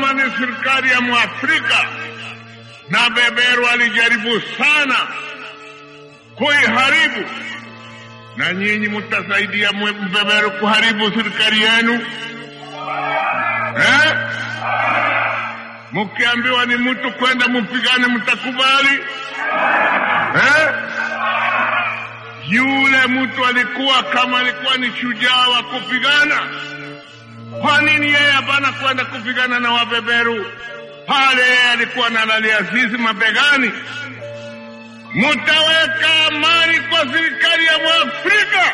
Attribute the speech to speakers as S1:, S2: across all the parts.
S1: kama ni serikali ya Mwafrika na beberu alijaribu sana kuiharibu, na nyinyi mtasaidia mbeberu kuharibu serikali yenu eh? Mkiambiwa ni mtu kwenda mpigane, mtakubali eh? Yule mtu alikuwa kama alikuwa ni shujaa wa kupigana, kwa nini yeye hapana kwenda kupigana na wabeberu pale? Yeye alikuwa analalia sisi mabegani. Mutaweka amani kwa serikali ya Mwafrika,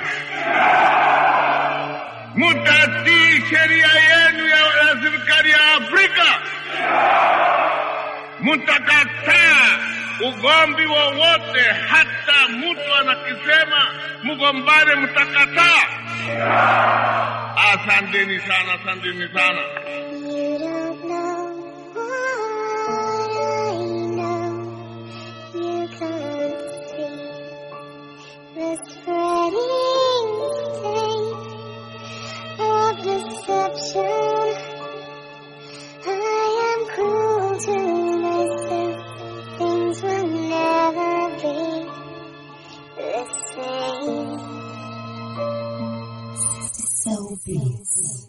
S1: mutatii sheria yenu ya, ya serikali ya Afrika, mutakataa ugomvi wowote, hata mtu anakisema mgombane, mtakataa. Asanteni sana, asanteni sana.
S2: You don't know what I know. You can't see the spreading stain of deception. I am cruel to myself. Things will never be the same.
S3: So beats.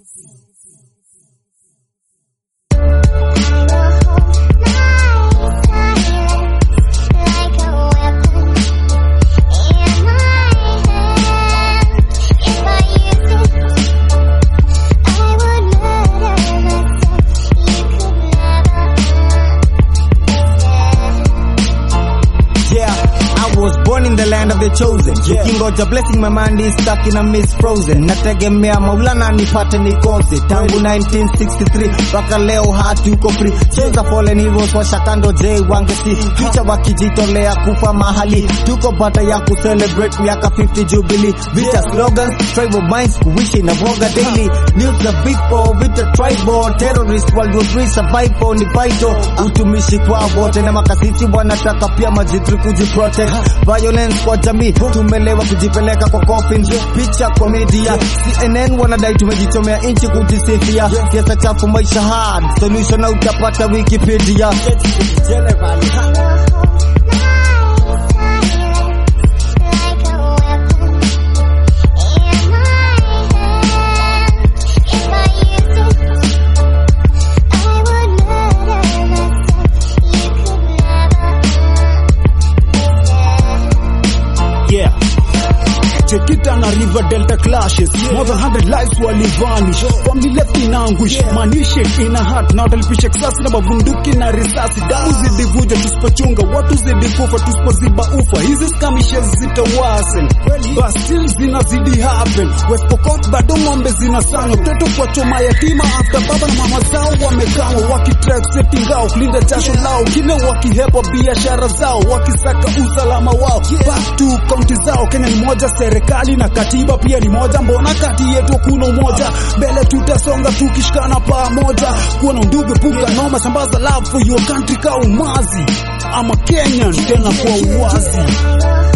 S2: I will hold my silence like a weapon in my hand. If I use it, I would murder myself. You could never understand.
S4: Yeah, I was born in the land of the chosen. Nikingoja blessing my mind is stuck in a miss frozen. Nategemea Maulana nipate nikose. Tangu 1963 mpaka leo hati uko free. Cheza fallen heroes washa kando J wangesi. Kicha wakijitolea kufa mahali. Tuko bata ya kucelebrate miaka 50 jubilee. Vita slogans, tribal minds kuishi na voga daily. News the big four, vita tribal. Terrorist world war three survival ni vital. Utumishi kwa wote na makasisi wanataka pia majitri kujiprotect. Violence kwa jamii tumelewa kujipeleka kwa coffin. Picha kwa media CNN wanadai tumejichomea inchi kujisifia. Siasa chafu maisha hard solution na utapata Wikipedia.
S5: Yeah. Chekita na River Delta clashes More than 100 lives wali vanish Family left in anguish Manishi in a heart Na watalipisha kisasi na mabunduki na risasi Damu zidivuja tusipochunga Watu zidikufa tusipoziba ufa Hizi skamishes zitawasen But still zinazidi happen West Pokot bado ng'ombe zinasanywa Mtoto kwa choma yatima After baba na mama zao wamekangwa Wakitrack safety ngao Kulinda jasho lao Kile wakihepa biashara zao Wakisaka usalama wao Back to kaunti zao Kenya ni moja serikali na katiba pia ni moja mbona kati yetu kuna umoja mbele tutasonga tukishikana pamoja kuwa na undugu punga noma sambaza love for your country ka umazi ama Kenyan tena kwa uwazi
S2: I will